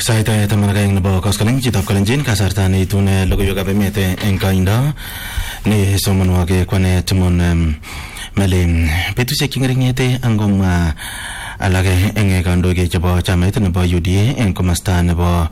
sait taman ak aeng nebo koskoling chitab kalenjin kasarta neitune logoiwekab emet eng koindo ne somonwogik kwane timon meli betusiek cheng'ering'ete angomwa alak eng kandoik chebo chamait nebo UDA eng komasta nebo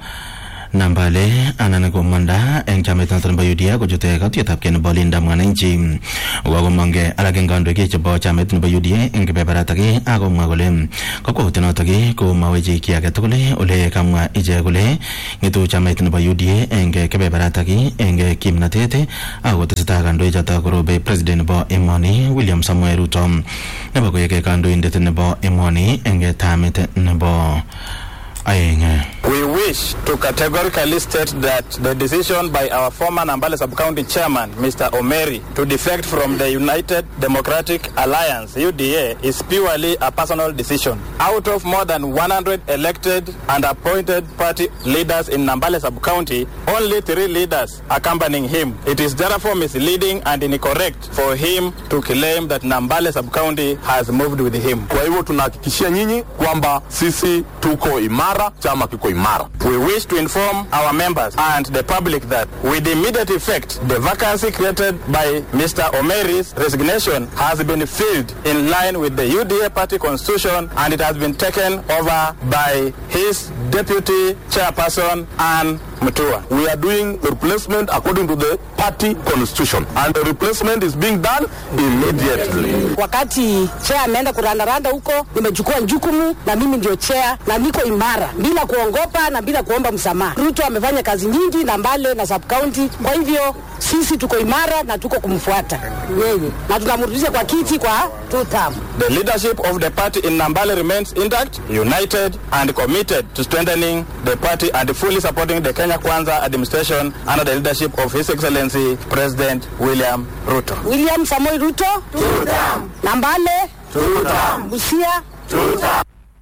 Nambale anan komanda eng chamait noto nebo UDA kochute katuyetapkei nebo Linda Mwananchi kokomongke alak eng kandoik chebo chamait nebo UDA eng kebeberatak akomwa kole kakwautiet notok ko mawechi ki age tugul ole kamwa ichek kole ng'etu chamait nebo UDA eng kebeberatak eng kimnatet akotesetai kandoik chotok korobe president nebo emoni William Samuel Ruto nebo koek kandoindet nebo emoni eng tamit nebo aeng We wish to categorically state that the decision by our former Nambale Sub-County Chairman, Mr. Omeri, to defect from the United Democratic Alliance, UDA, is purely a personal decision. Out of more than 100 elected and appointed party leaders in Nambale Sub-County, only three leaders accompanying him. It is therefore misleading and incorrect for him to claim that Nambale Sub-County has moved with him. Kwa hivyo tunahakikishia nyinyi kwamba sisi tuko imara, chama kiko imara. We wish to inform our members and the public that with immediate effect, the vacancy created by Mr. Omeri's resignation has been filled in line with the UDA party constitution and it has been taken over by his deputy chairperson, Anne Mutua. We are doing the replacement according to the party constitution and the replacement is being done immediately. Wakati chair ameenda kurandaranda huko, nimechukua jukumu na mimi ndio chair na niko imara bila kuongopa na bila kuomba msamaha. Ruto amefanya kazi nyingi na Mbale na sub county, kwa hivyo sisi tuko imara na tuko kumfuata yeye na tunamrudisha kwa kiti kwa two term. The leadership of the party in Nambale remains intact, united and committed to strengthening the party and fully supporting the Kenya Kwanza administration under the leadership of His Excellency President William Ruto. William Samoei Ruto, two term. Nambale, two term. Busia, two term.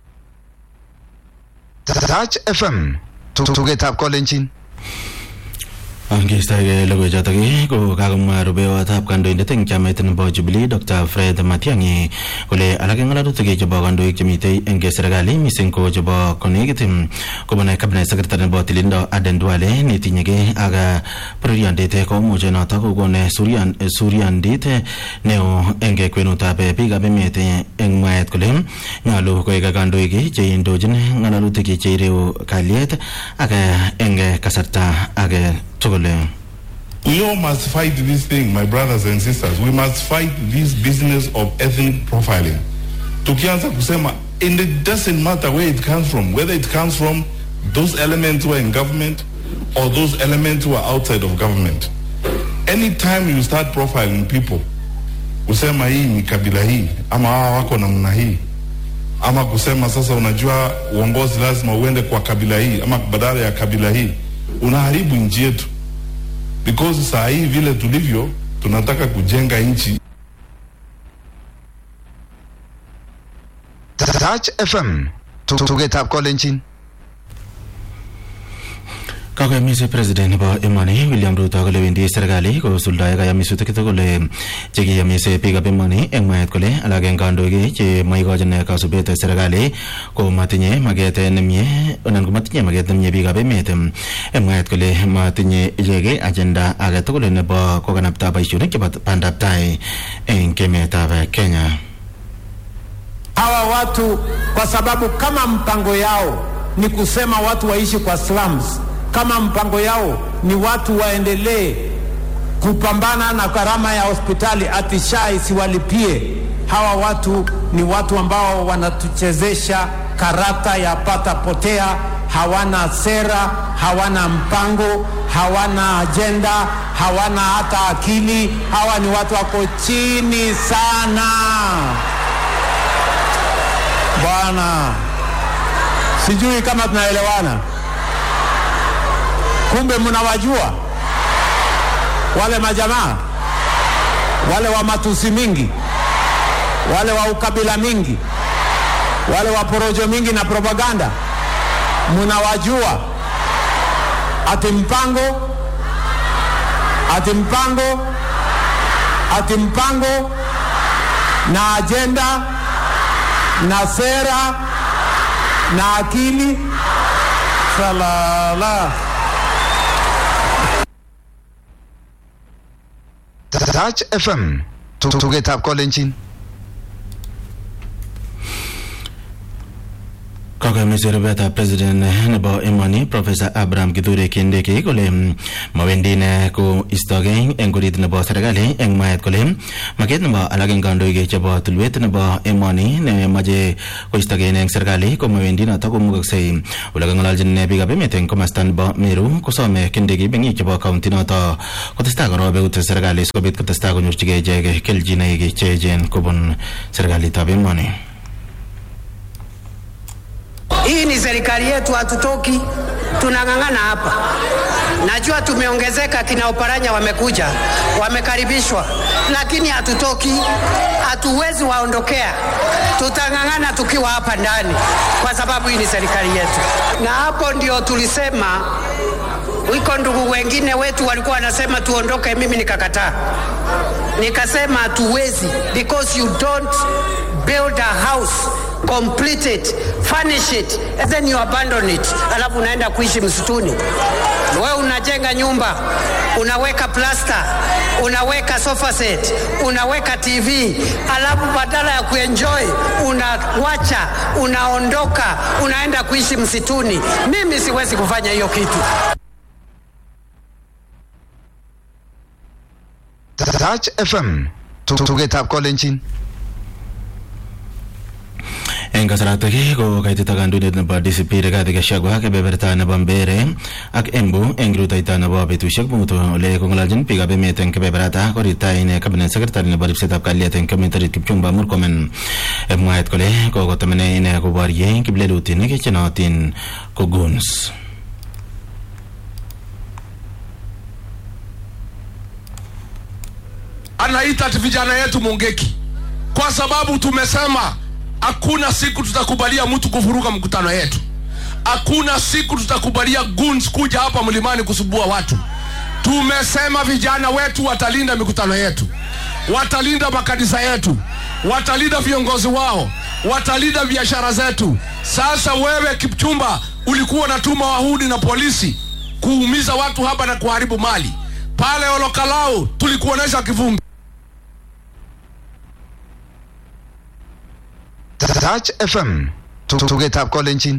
Touch FM tugetab kolenjin Angeistake logoichotok ko kakomwa rubewotab kandoindet eng chamait nebo Jubilee Dr. Fred Matiang'i kole alak eng ng'alalutik chebo kandoik chemitei eng serikali mising ko chebo konekit kobun cabinet secretary nebo tililindo Aden Duale netinyegei ak bororiondit komuche notok kokon suryandit neo eng kwenutab biikab emet eng mwaet kole nyolu koek kandoik cheindochin ng'alalutik cheireu kalyet ak eng kasarta age tugul We all must fight this thing, my brothers and sisters. We must fight this business of ethnic profiling. Tukianza kusema, and it doesn't matter where it comes from, whether it comes from those elements who are in government or those elements who are outside of government. Anytime you start profiling people, kusema hii ni kabila hii ama hawa wako namna hii ama kusema sasa, unajua uongozi lazima uende kwa kabila hii ama badala ya kabila hii, unaharibu nchi yetu because saa hii vile tulivyo tunataka kujenga nchi. Touch FM tugetab kolenjin kakoyomisi president nebo emoni William Ruto kole wendi serikali kosuldae kayomisutik tugul chekiyomise biikab emoni eng mwaet kole alak eng kandoik che maikochin kasubet serikali ko matinye maket nemie anan ko matinye maket nemie biikab emet eng mwaet kole matinye ichek agenda age tugul nebo kokanapta boisionik chebo bandab tai eng emetab Kenya hawa watu kwa sababu kama mpango yao ni kusema watu waishi kwa slums kama mpango yao ni watu waendelee kupambana na gharama ya hospitali ati SHA isiwalipie. Hawa watu ni watu ambao wanatuchezesha karata ya pata potea, hawana sera, hawana mpango, hawana ajenda, hawana hata akili. Hawa ni watu wako chini sana bwana. Sijui kama tunaelewana kumbe mnawajua wale majamaa wale wa matusi mingi wale wa ukabila mingi wale wa porojo mingi na propaganda mnawajua ati mpango ati mpango ati mpango na ajenda na sera na akili Salala. Touch FM. Tugetab kolenjin. Kakamisi rubetab president nebo emoni Professor Abraham Kithure Kindiki kole mawendi ine ko istogei eng kurit nebo serikali eng mwaet kole maket nebo alak eng kandoik chebo tulwet nebo emoni nemache koistogei eng serikali ko mawendi noto komukoksei ole kang'ololjin ine biikab emet eng komasta nebo Meru kosome Kindiki meng'ik chebo kaunti noto kotestai korobe eut serikali sikobit kotestai konyorchigei ichek keljinoik che echen kobun serikalitab emoni Hii ni serikali yetu, hatutoki, tunang'ang'ana hapa. Najua tumeongezeka, kina Oparanya wamekuja, wamekaribishwa, lakini hatutoki, hatuwezi waondokea. Tutang'ang'ana tukiwa hapa ndani, kwa sababu hii ni serikali yetu, na hapo ndio tulisema wiko ndugu wengine wetu walikuwa wanasema tuondoke, mimi nikakataa, nikasema hatuwezi, because you don't build a house complete it furnish it and then you abandon it, alafu unaenda kuishi msituni. Wewe unajenga nyumba, unaweka plasta, unaweka sofa set, unaweka TV, alafu badala ya kuenjoy unawacha, unaondoka, unaenda kuishi msituni. Mimi siwezi kufanya hiyo kitu. Touch FM. Tugetab kolenjin. eng kasaratak ko kaitita kandoindet nebo DCP Rigathi Gachagua kebeberta nebo Mbeere ak Embu eng rutoito nebo betusiek mut ole kong'ololjin biikab emet eng kebeberata korirta ine cabinet secretary nebo ripsetab kalyet eng kemet orit Kipchumba Murkomen mwaet kole kokotemene ine koborye kiplelutinik chenootin ko goons anaita ati vijana yetu Mungeki kwa sababu tumesema hakuna siku tutakubalia mtu kuvuruga mkutano yetu. Hakuna siku tutakubalia goons kuja hapa mlimani kusubua watu. Tumesema vijana wetu watalinda mikutano yetu, watalinda makanisa yetu, watalinda viongozi wao, watalinda biashara zetu. Sasa wewe Kipchumba, ulikuwa unatuma wahudi na polisi kuumiza watu hapa na kuharibu mali pale Olokalau, tulikuonesha kivumbi. Touch FM. Tugetab kolenjin.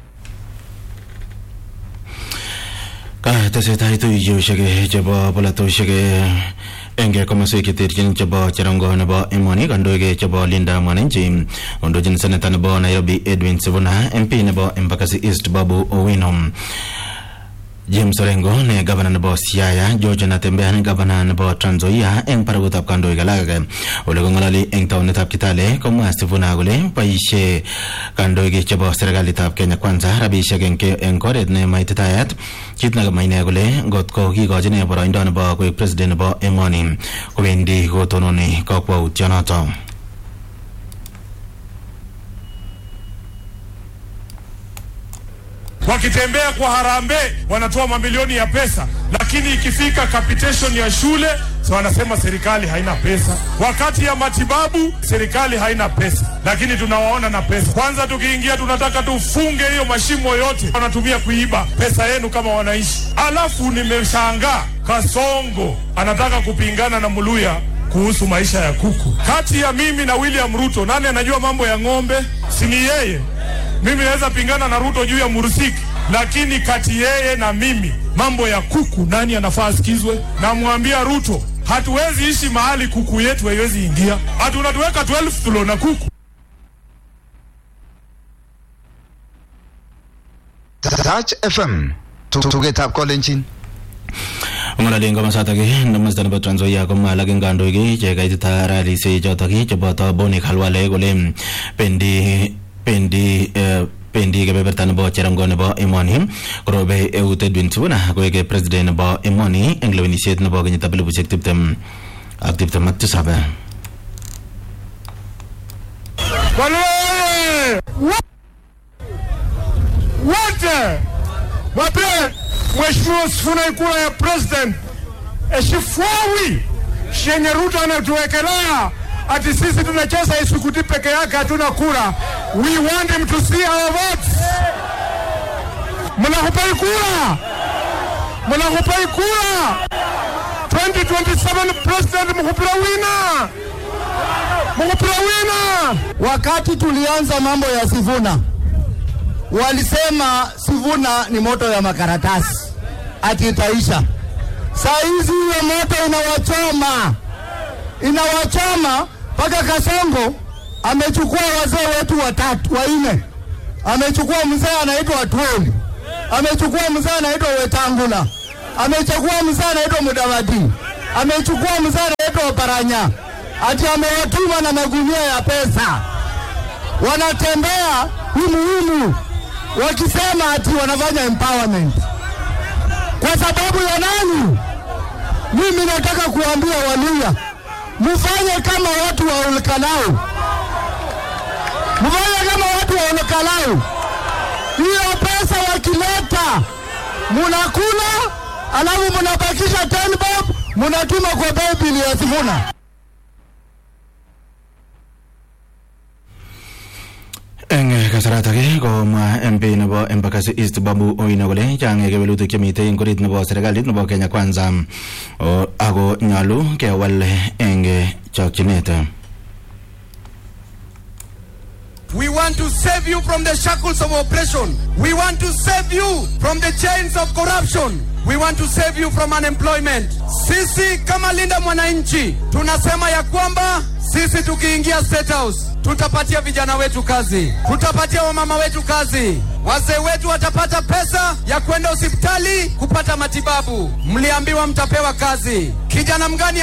katesetai tuiyosiek chebo polatosiek eng komoswek cheterchin chebo cherongo nebo emoni kandoik chebo linda mwananchi ondochin seneta nebo nairobi edwin sivuna mp nebo embakasi east babu owino James Orengo ne gavana nebo Siaya, George Natembeya ne gavana nebo Trans Nzoia eng barakutab kandoik alak ole kong'ololi eng taunetab Kitale komwa Sifuna kole boisie kandoik chebo serikalitab Kenya Kwanza rabisiek eng eng oret ne maititayat kit nekamwa ine kole ngot ko kikochi ine boroindo nebo koek president nebo emoni kowendi kotononi kakwautionoto wakitembea kwa harambee wanatoa mamilioni ya pesa, lakini ikifika capitation ya shule so wanasema serikali haina pesa. Wakati ya matibabu serikali haina pesa, lakini tunawaona na pesa. Kwanza tukiingia, tunataka tufunge hiyo mashimo yote wanatumia kuiba pesa yenu kama wanaishi. Alafu nimeshangaa Kasongo anataka kupingana na Muluya kuhusu maisha ya kuku. Kati ya mimi na William Ruto, nani anajua mambo ya ng'ombe? Si ni yeye? Mimi naweza pingana na Ruto juu ya Murusiki, lakini kati yeye na mimi mambo ya kuku, nani anafaa asikizwe? Namwambia Ruto, hatuwezi ishi mahali kuku yetu haiwezi ingia, hatu unatuweka 12 floor na kuku. Touch FM. Tugetab kolenjin. ng'ololi eng komosatak nemasta nebo Trans Nzoia komwa alak eng kandoik che kaitita ralisiek chotok cheboto Boni Khalwale kole pendi pendi eh, pendi kebeberta nebo cherongo nebo emoni korobe eut Edwin Sifuna koek president nebo emoni eng lewenisiet nebo kenyitab elibushek tiptem ak tiptem ak tisab Walele wote wape Mheshimiwa Sifuna ikula ya president eshifuawi shenye Ruto anatuwekelea ati sisi tunacheza isukuti peke yake, hatuna kura. We want him to see our votes. Mnakupai kura, mnakupai kura 2027 president mkupira wina, mkupira wina. Wakati tulianza mambo ya Sivuna, walisema Sivuna ni moto ya makaratasi ati itaisha. Saa hizi hiyo moto inawachoma, inawachoma mpaka Kasongo amechukua wazee wetu watatu wanne, amechukua mzee anaitwa Atwoli, amechukua mzee anaitwa Wetangula, amechukua mzee anaitwa Mudavadi, amechukua mzee anaitwa Oparanya, ati amewatuma na magunia ya pesa, wanatembea humuhumu wakisema ati wanafanya empowerment kwa sababu ya nani? Mimi nataka kuambia Waluya, mfanye kama watu wa Olkalau, mfanye kama watu wa Olkalau. Hiyo pesa wakileta munakula, alafu munabakisha 10 bob, munatuma kwa Bible ya Sifuna. eng kasarata ake komwa MP nebo Embakasi East Babu Owino kole chang kewelutik chemitei eng orit nebo serikalit nebo Kenya Kwanza o, ako nyalu kewal eng chokchinet We want to save you from the shackles of oppression. We want to save you from the chains of corruption. We want to save you from unemployment. Sisi kama Linda Mwananchi tunasema ya kwamba sisi tukiingia State House tutapatia vijana wetu kazi, tutapatia wamama wetu kazi, wazee wetu watapata pesa ya kwenda hospitali kupata matibabu. Mliambiwa mtapewa kazi. Kijana mgani